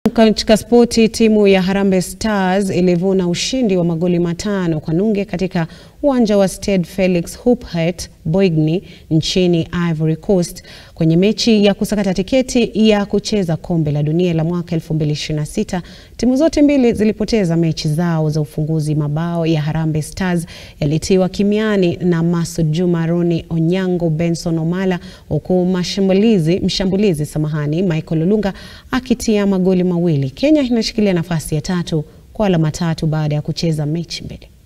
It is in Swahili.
Katika spoti, timu ya Harambee Stars ilivuna ushindi wa magoli matano kwa nunge katika uwanja wa Stade Felix Houphouet Boigny nchini Ivory Coast kwenye mechi ya kusakata tiketi ya kucheza kombe la dunia la mwaka 2026. Timu zote mbili zilipoteza mechi zao za ufunguzi. Mabao ya Harambee Stars yalitiwa kimiani na Masud Juma, Ronny Onyango, Benson Omala, huku mashambulizi mshambulizi samahani, Michael Olunga akitia magoli mawili. Kenya inashikilia nafasi ya tatu kwa alama tatu baada ya kucheza mechi mbili.